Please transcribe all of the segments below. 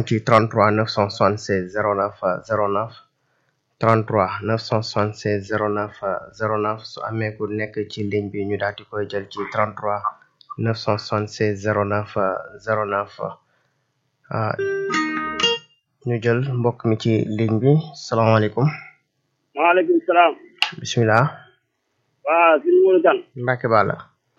ci 33 976 09 09 33 976 09 09 su amee ku nekk ci ligne bi ñu daal di koy jël ci 33 976 09 09 ah ñu jël mbokk mi ci ligne bi salaamaaleykum maaleykum salaam. bisimilah. waaw suñu Modou Kane. Mbacke Balla.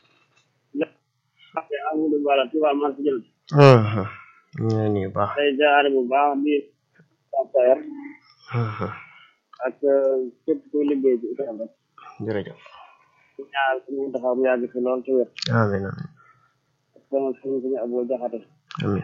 Amadou Balla Touba Marché Jël. ñu ngi lay nuyu bu baax. tey jaare bu baax di Sampayer ak képp kuy liggéey ci itam rek. jërëjëf. ñu ñaar suñu taxaw mu yàgg fi lool ci wér. amiin amiin ak sama suñu suñu Abou Jaxate. amiin.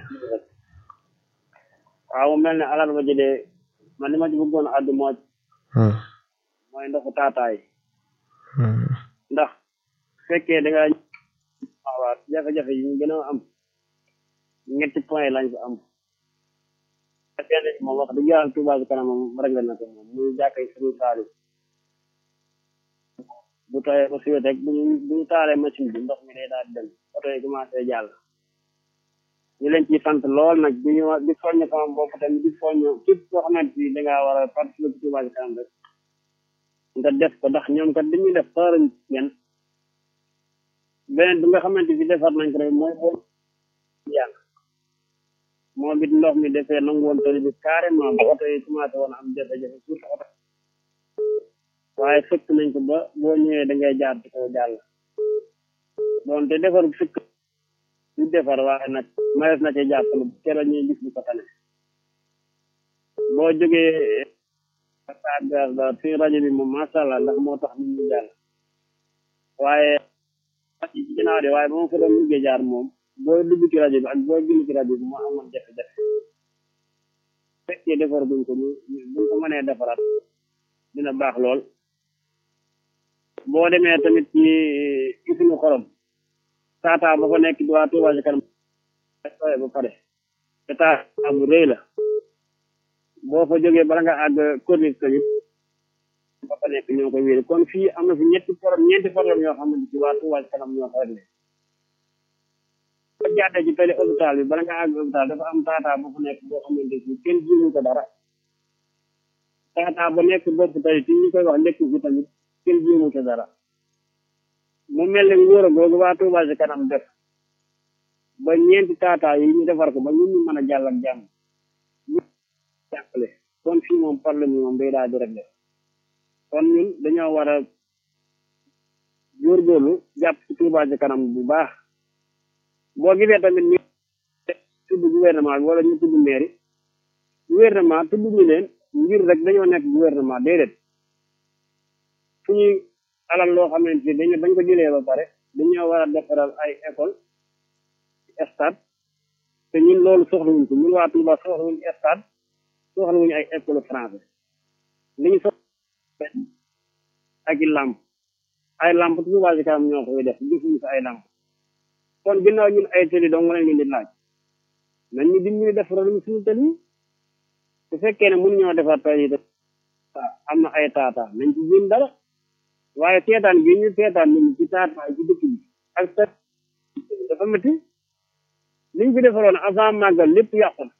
waaw mu mel ne alal ba jëlee man li ma ci bëggoon a àddu moo mooy ndoxu taataay. ndax fekkee da nga waaw jafe-jafe yi ñu gën a am ñetti point lañ fi am benn bi moom wax dëgg yàlla Touba Ca Kanam moom réglé na ko moom muy jàkkay suñu saali bu tawee ba suwet rek buñu buñu taalee machine bi ndox mi day daal di dem oto yi commencé jàll ñu leen ciy sant lool nag di ñu di soññ sama bopp tamit di soññ képp koo xamante ni dangaa war a participer ci Touba Ca Kanam rek nga def ko ndax ñoom kat dañuy def xaarañ ngeen beneen bi nga xamante ni defar nañ ko rek mooy boo yàlla moom it ndox mi defee nangu woon tali bi carrément ba oto yi commencé woon am jafe-jafe surtout oto waaye fekk nañ ko ba boo ñëwee da ngay jaar ci kaw jàll doonte defar fekk ñu defar waaye nag mayees na ci jàppale bu keroog ñuy gis lu ko tane boo jógee sagar da fi rajo bi moom macha allah ndax moo tax nit ñi jàll waaye ci ginnaaw de waaye ba ma fa doon liggéey jaar moom booy dugg ci rajo bi ak booy génn ci rajo bi moo amoon jafe-jafe fekkee defar buñ ko ñu buñ ko mënee defaraat dina baax lool boo demee tamit ci usine xorom taataa ba fa nekk di waa Touba Ca Kanam ba pare te taataa bu rëy la boo fa jógee bala nga àgg corniche tamit ba fa nekk ñoo koy wéeri kon fii am na fi ñetti problème ñeenti problème yoo xam ne ci waa Touba Ca Kanam ñoo ko réglé ba jàddee ci tali hôpital bi bala nga àgg hôpital dafa am taataa ba fa nekk boo xamante ni kenn jiwu ko dara taataa ba nekk bopp tali ti ñu koy wax nekk fi tamit kenn jiwu ko dara mu mel ne ngóor a googu waa Touba Ca Kanam def ba ñeenti taataa yi ñu defar ko ba ñun ñu mën a jàll ak jàmm jàppale kon fii moom problème yi moom day daal di réglé kon ñun dañoo war a góorgóorlu jàpp ci Touba Ca Kanam bu baax boo gisee tamit ñu tudd gouvernement bi wala ñu tudd mairie gouvernement tudd ñu leen ngir rek dañoo nekk gouvernement déedéet fu ñuy alal loo xamante ni dañu dañ ko jëlee ba pare dañoo war a defaral ay école stade te ñun loolu soxlawuñ ko ñun waa Touba soxlawuñ stade soxlawuñu ay école français li ñu soxla ak i làmp ay làmp Touba Ca Kanam ñoo koy def defuñu ko ay làmp kon ginnaaw ñun ay tëli dong lañ leen di laaj nañ ñu dimbali defaral ñu suñu tëli su fekkee ne mënu ñoo defar tëli yi am na ay taata nañ ci jéem dara waaye seetaan gi ñu seetaan nit ñi ci taataay ci dëkk bi ak sa dafa métti liñ fi defaroon avant màggal lépp yàqu na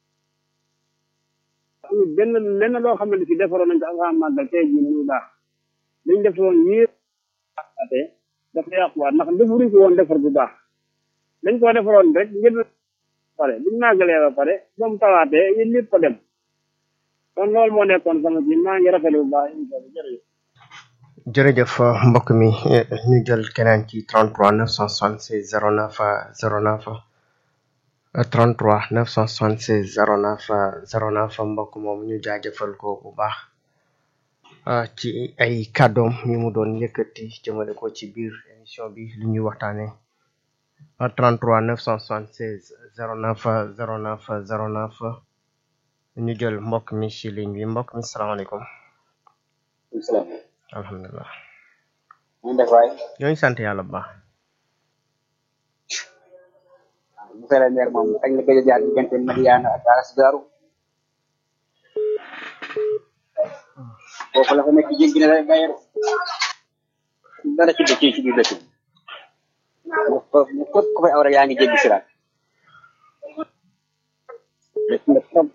amul benn lenn loo xam ne si defaroon nañ ko avant màggal tey jii muy baax liñ defaroon yii dafa yàquwaat ndax defaruñ ko woon defar bu baax dañ koo defaroon rek ngir pare biñ màggalee ba pare ba mu tawaatee yéen lépp ko dem kon loolu moo nekkoon sama ji maa ngi rafetlu bu baax émission bi jërëjëf jërëjëf mbokk mi ñu jël keneen ci 33 976 09 09 33 976 09 09 mbokk moom ñu jaajëfal ko bu baax ci ay kàddoom yi mu doon yëkkati jëmale ko ci biir émission bi li ñuy waxtaane 33 976 09 09 09 ñu jël mbokk mi ci ligne bi mbokk mi salaamaaleykum salaam alhamdulilah ñu def waay ñoo ngi sant yàlla bu baax monsieur le maire moom kañ la gëj a jaar diggante Madiana ak Aras Daaru foofu la fa nekk jéggi na lay bayar dara ci dëkk yi ci biir dëkk bi mu ko mu képp ku fay aw rek yaa ngi jéggi siraat dëkk na trop